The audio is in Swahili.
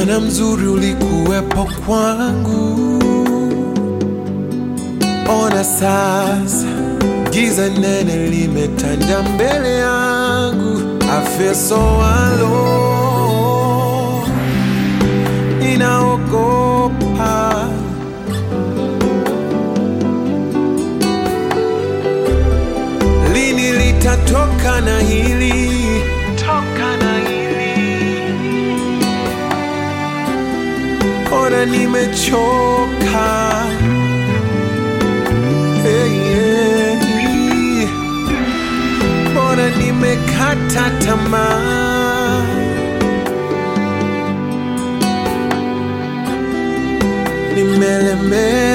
Bwana mzuri ulikuwepo kwangu. Ona sasa giza nene limetanda mbele yangu. I feel so alone, ninaogopa lini litatoka na hili toka na hili ona nimechoka hey, hey. ona nimekata tamaa nimelemewa